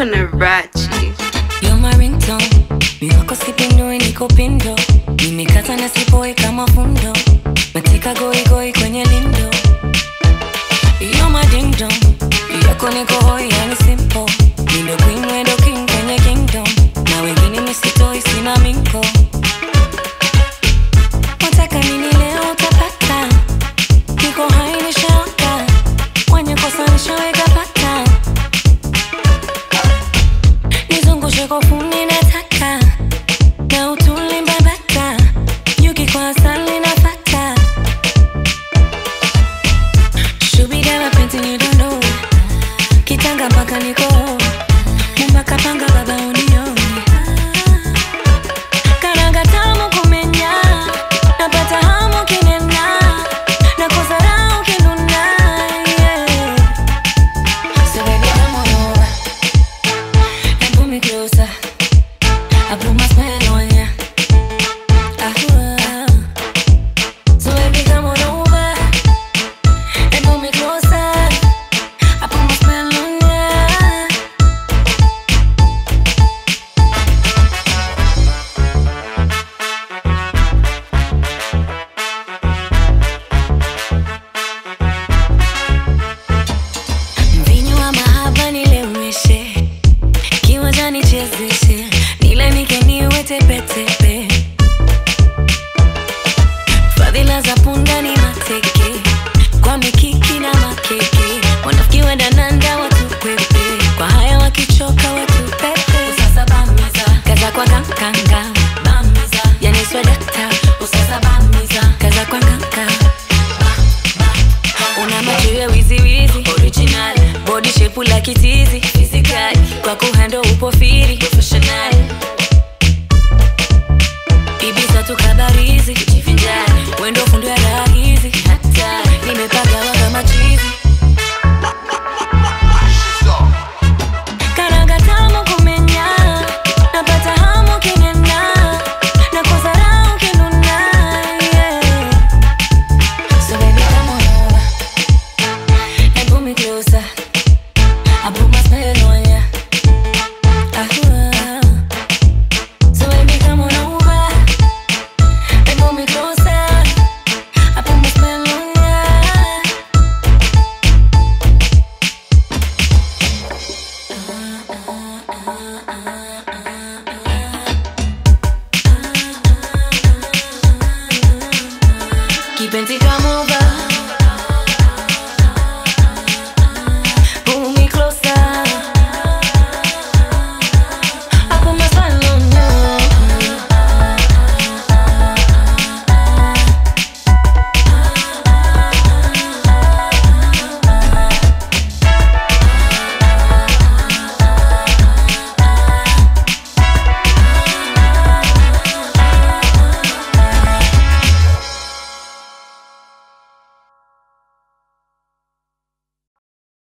wako na Rachi. You're my ringtone. Mi wako sipindo niko pindo. Nimekata na sipoe kama fundo. Matika goi goi kwenye lindo. You're my ding dong. Yako niko hoi yani simple. Nindo queen wendo king kwenye kingdom. Na wengine misitoi sina minko. Wataka nini leo utapata. Niko hai nishaoka. Mwenye kosa nishaweka pata. Nizungushe kofuni nataka na utuli mbabata nyuki kwa asali nafata shubida mapenzi ni dondo kitanga mpaka niko mumbaka panga baba unioni karanga tamu kumenya napata hamu kinena na kusarau kinuna yeah. So baby come on over and pull me closer. I put my spell on ya. Ah, So baby, come on over and pull me closer. I put my spell on ya. Mvinyo wa mahaba nileweshe kiwanja nichezeshe nilanike niwe tepetepe fadhila za punda ni mateke kwa mikiki na makeke wanafiki wadananda watupepe kwa haya wakichoka watupepe usasa bamiza kaza kwa kankanga bamiza yaniswa dakta usasa bamiza kaza kwa kanka una macho ya wiziwizi original body shape la kitizi physical kwa kuhando upo firi professional ibisa tukabarizi kujivinjari wendo fundo ya raha hizi hata nimepagawa kama chizi karanga tamu kumenya napata hamu kinena na kusarau kinuna yeah. So baby come on over and pull me closer. I put my spell on ya. Ah, So baby, come on over and pull me closer. I put my spell on ya. Kipenzi come over